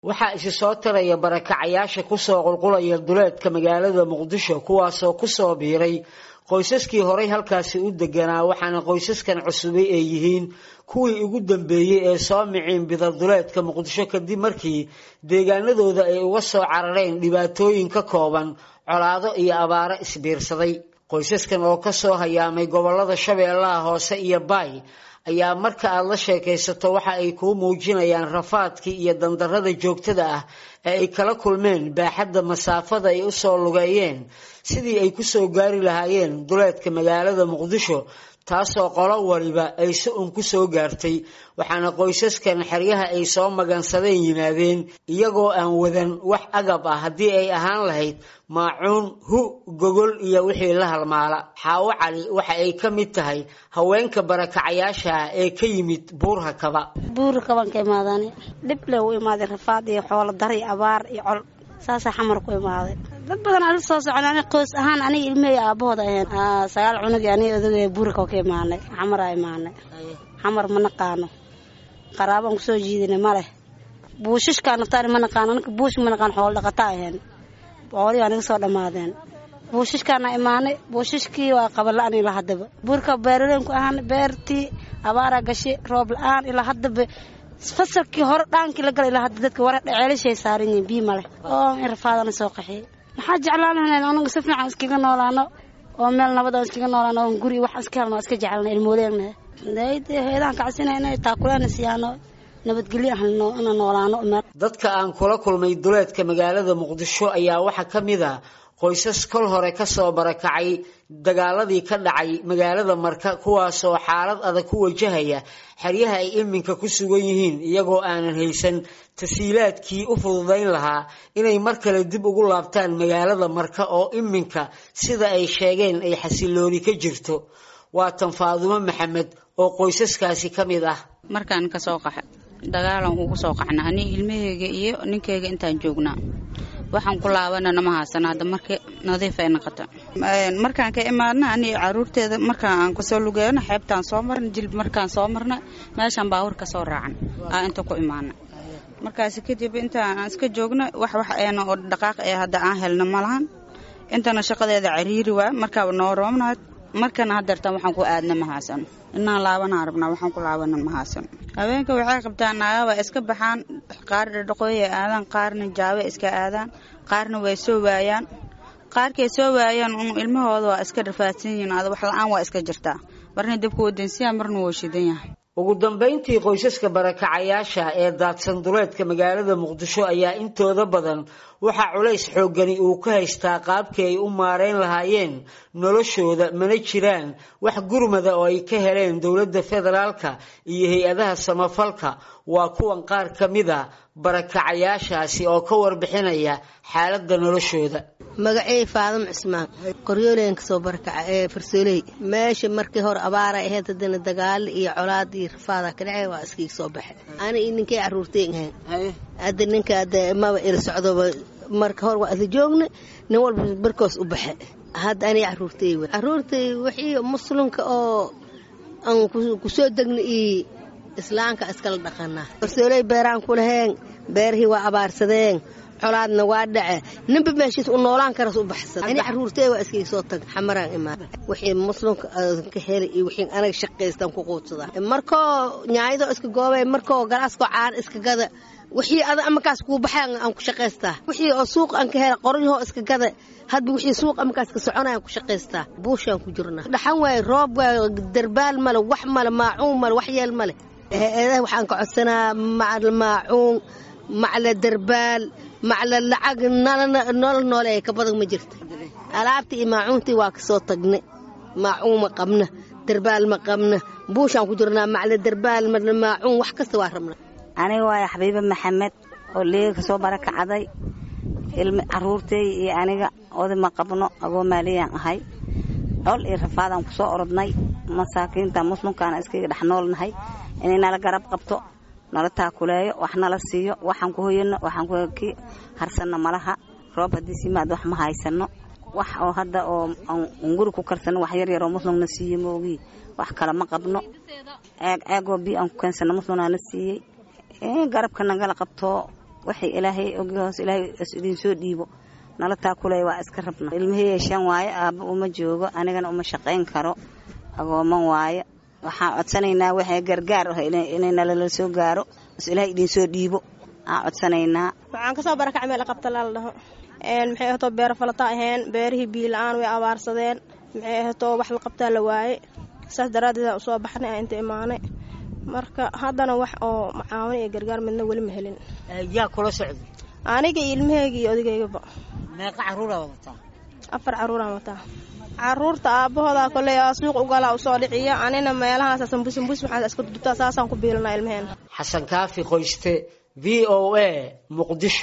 waxaa isi soo taraya barakacayaasha kusoo qulqulaya duleedka magaalada muqdisho kuwaasoo kusoo biiray qoysaskii horay halkaasi u deganaa waxaana qoysaskan cusubay ay yihiin kuwii ugu dambeeyey ee soo miciin bida duleedka muqdisho kadib markii deegaanadooda ay uga soo carareen dhibaatooyin ka kooban colaado iyo abaaro isbiirsaday qoysaskan oo kasoo hayaamay gobolada shabeellaha hoose iyo baay ayaa marka aada la sheekaysato waxa ay kuu muujinayaan rafaadkii iyo dandarada joogtada ah ee ay kala kulmeen baaxadda masaafada ay usoo lugeeyeen sidii ay kusoo gaari lahaayeen duleedka magaalada muqdisho taasoo qolo waliba ay si un ku soo gaartay waxaana qoysaskan xeryaha ay soo magansadeen yimaadeen iyagoo aan wadan wax agab ah haddii ay ahaan lahayd maacuun hu gogol iyo wixii la halmaala xaawo cali waxa ay ka mid tahay haweenka barakacayaasha ah ee ka yimid buurha kaba buurha kabaan ka imaadaan dhib le u imaaday rafaad iyo xoolo dar iyo abaar iyo col saasaa xamar ku imaaday dad badan ala soo socon ani qoys ahaan aniga ilmahey aabahooda ahayn sagaal cunug aniga odagay buurka ka imaanay xamaraa imaanay xamar ma naqaano qaraabaan kusoo jiidinay ma leh buushishkaa naftaani ma naqaano anaka buush ma naqaan xoolo dhaqataa ahayn xoolihii aniga soo dhammaadeen buushishkaana imaanay buushishkii waa qabala-aan ilaa haddaba buurka beeraleenku ahaan beertii abaaraa gashay roob la-aan ilaa haddaba fasalkii hore dhaankii la gala ilaa hadda dadka wara ceelashay saaran yihiin bii male oo in rafaadana soo qaxiyay maxaa jeclaan lahayn anagu si fiican iskaga noolaano oo meel nabad aan iskaga noolaano oo guri wax iska helno iska jecelna ilmooleegna heedaan kacsina inay taakuleena siyaano nabadgelyo helno inaan noolaano dadka aan kula kulmay duleedka magaalada muqdisho ayaa waxaa ka mid a qoysas kol hore kasoo barakacay dagaaladii ka dhacay magaalada marka kuwaasoo xaalad adag ku wajahaya xeryaha ay iminka ku sugan yihiin iyagoo aanan haysan tasiilaadkii u fududayn lahaa inay mar kale dib ugu laabtaan magaalada marka oo iminka sida ay sheegeen ay xasilooni ka jirto waa tan faadumo maxamed oo qoysaskaasi ka mid ah markaan kasoo qaxa dagaalan ugu soo qaxna ani ilmaheyga iyo ninkeyga intaan joognaa waxaan ku laabanana ma haasana hadda marka nadiif ay noqota markaan ka imaadna ani caruurteeda markaan aan kasoo lugeeyana xeebtaan soo marna jilb markaan soo marna meeshaan baawur ka soo raacan aa inta ku imaana markaasi kadib intaan aan iska joogna wax wax eena oo dhaqaaq ee hadda aan helna ma lahan intana shaqadeeda cariiri waa markaaba noo roobnaad markana hadeertaan waxaan ku aadna ma haasano inaan laabanaan rabnaa waxaan ku laabana ma haasano haweenka waxay qabtaan naagaba iska baxaan qaar dhadhaqooyay aadaan qaarna jaabe iska aadaan qaarna way soo waayaan qaarkay soo waayaan un ilmahooda waa iska rafaadsan yihiin ada wax la-aan waa iska jirtaa marna dabka wadansiyaa marna wuu shidan yahay ugu dambayntii qoysaska barakacayaasha ee daadsan duleedka magaalada muqdisho ayaa intooda badan waxaa culays xooggani uu ka haystaa qaabkii ay u maareyn lahaayeen noloshooda mana jiraan wax gurmada oo ay ka heleen dowladda federaalka iyo hay-adaha samafalka waa kuwan qaar ka mida barakacayaashaasi oo ka warbixinaya xaaladda noloshooda magacey faadamo cismaan qoryooleen kasoo barakaca ee farsooley meesha markii hore abaara ahayd haddana dagaalo iyo colaad iyo rafaada ka dhacay waa iskiga soo baxe ana iyo ninkay caruurteen ahayn hadda ninka ada maba ila socdoba marka hore waa ada joogna nin walba barkoos u baxe hadda aniga caruurtey w caruurtay wixii muslimka oo aan kusoo degna iyo islaamka iskala dhaqanaa farsooley beeraan ku laheen beerihii waa abaarsadeen colaadna waa dhace ninba meeshiis u noolaan karas u baxsada ani caruurtey waa iskaga soo tag xamaraan imaada wixii muslimka ka helay iyo wixii anaga shaqaystaan ku quudsadaa markoo nyaayadoo iska goobay markoo galaaskoo caana iska gada wixii ada amakaas kuu baxay aan ku shaqaystaa wixii oo suuq aan ka hela qoryahoo iska gada hadba wixii suuq amakaas ka soconaya aan ku shaqaystaa buushaan ku jirnaa dhaxan waaye roob waaye darbaal male wax male maacuun male wax yeel male hay-adaha waxaan ka codsanaa macal maacuun macla darbaal macla lacag nolol noole ka badan ma jirta alaabtii iyo maacuuntii waa kasoo tagna maacuun ma qabna darbaal ma qabna buushaan ku jirnaa macla darbaal macla maacuun wax kasta waa rabna aniga waaya xabiibe maxamed oo leega kasoo barakacday ilmi caruurtey iyo aniga oda ma qabno agoo maaliyaan ahay col iyo rafaadaan kusoo orodnay masaakiinta muslimkaana iskaga dhex noolnahay inay nala garab qabto nala taakuleeyo wax nala siiyo waxaan ku hoyano waxaan ku harsanno malaha roob haddii simaad wax ma haysano wax oo hadda oo aan guri ku karsano wax yar yaroo muslimna siiye moogii wax kale ma qabno ceeg ceegoo biyo aan ku keensano muslimnaana siiyey garabka nagala qabto waxay ilaahay oghoos ilaahay is idinsoo dhiibo nala taakuley waa iska rabna ilmahey shan waaye aabba uma joogo anigana uma shaqayn karo agooman waaye waxaan codsanaynaa waxay gargaar ah inay nalala soo gaaro is ilaahay idinsoo dhiibo aan codsanaynaa waxaan kasoo barakacay meel qabta laala dhaho maxay ahatoo beero falata aheen beerihii biila-aan way abaarsadeen maxay ahatoo wax la qabtaa la waaye saas daraaddeeda usoo baxnay inta imaanay marka haddana wax oo macaawin iyo gargaar midna weli ma helin yaa kula socday aniga iyo ilmaheyga iyo odageygaba meeqa caruuraa wadataa afar caruuraan wataa caruurta aabahooda koley suuq ugalaa usoo dhiciya anina meelahaas sambusambuus waxaa iska dudubtaa saasaan ku biilanaa ilmaheena xasan kaafi qoyste v o a muqdisho